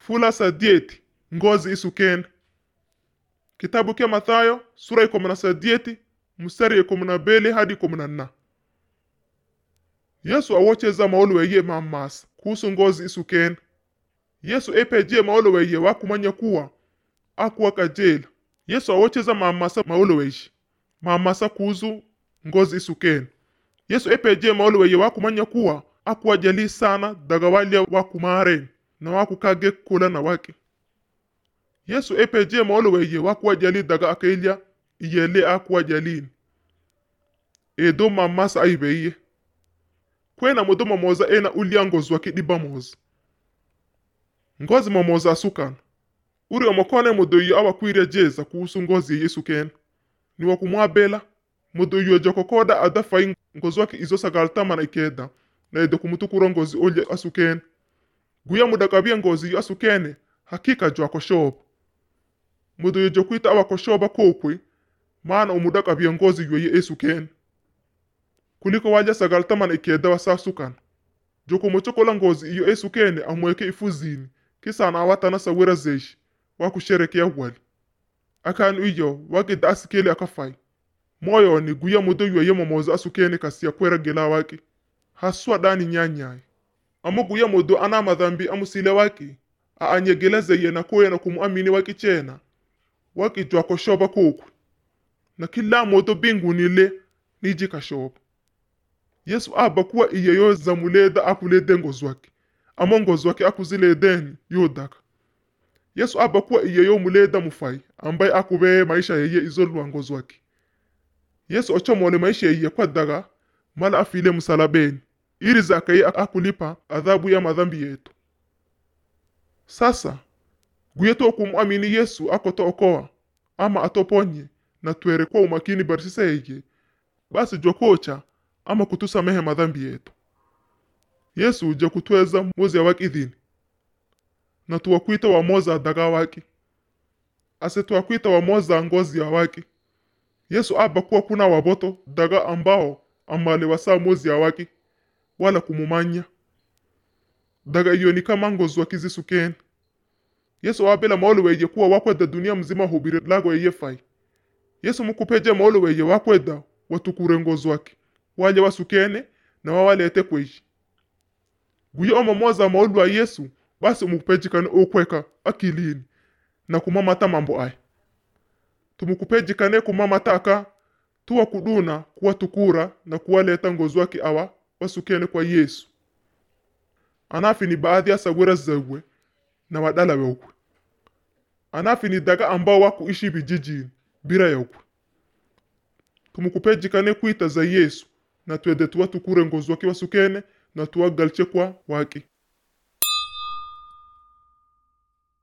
fula sadieti ngozi isukene kitabu kya mathayo sura ikumi na sadieti mstari ikumi na beli hadi ikumi na nna yesu awocheza maolo weye mamasa kuhusu ngozi isukene yesu epeje maolo weye wakumanya kuwa akuwa kajela yesu awocheza mamasa maolo weishi mamasa kuhusu ngozi isukene yesu epeje maolo weye wakumanya kuwa akuwa jali sana daga walya wakumaren na wakukage kula na wake yesu epeje maolo weye wakuwa jali daga akailya iyele akuwa jalini edo mamasa aibeiye kwena mudo mamoza ena ulya ngozi wake diba moza ngozi mamoza asukana uri omokone mudo iyo awakwirya jeza kuhusu ngozi ye yesu kene ni wakumwabela mudo iyo jokokoda adafai ngozi wake izo sagaltamana ikeda na edo kumutukura ngozi olya asukene guya muda kabia ngozi iyo asukene hakika jo akoshoba mudo iyo jokwita awakoshoba kokwe maana umuda kabia ngozi iyo ye esukene kuliko walya sagaltamana ikeda wasasukana jokomochokola ngozi iyo esukene amweke ifuzini kisana awatana sawira zeshi wakusherekea wali akanu iyo wagida asikeli akafai moyoni guya mudo yoye momoza asukene kasiya kwera gela wake haswa dani nyanyai amo guya mudo ana madhambi amusile wake aanyegelezeye na koya na kumuamini wake chena wake jwa koshoba kokwe na kila modo binguni le niji kashoba yesu aba kuwa iyeyo zamuleda akulede ngozi wake amo ngozi wake akuziledeni yodaka yesu aba kuwa iyeyo muleda mufai ambaye akubeye maisha yeye izolwa ngozi wake yesu ochomole maisha yeye kwa daga mala afile msalabeni ili zakaye akulipa adhabu ya madhambi yetu sasa guyeto okumwamini yesu akoto okoa ama atoponye na twere kwa umakini barisisa yeye basi jokocha ama kutusamehe madhambi yetu yesu uje kutweza mozi ya waki idhini na tuwakwita wamoza daga waki ase tuwakwita wamoza ngozi ya waki yesu aba kuwa kuna waboto daga ambao amale wasa mozi ya waki wala kumumanya daga iyo ni kama ngozi waki zisukeni yesu wabela maolo weye kuwa wakweda dunia mzima hubiri lago yeye fai yesu mukupeje maolo weye wakweda watukure ngozi waki walye wasukene na wawalete kweshi guye omomoza maulu wa yesu basi umukupejikane okweka akilini na kumamata mambo aya tumukupejikane kumamata aka tuwa kuduna kuwatukura na kuwaleta ngozi wake awa wasukene kwa yesu anafi ni baadhi ya sawira zewe na wadala wekwe anafi ni daga ambao wakuishi vijijini bira yekwe tumukupejikane kwita za yesu na twede tuwatukure ngozi wake wasukene na tuwagalche kwa wake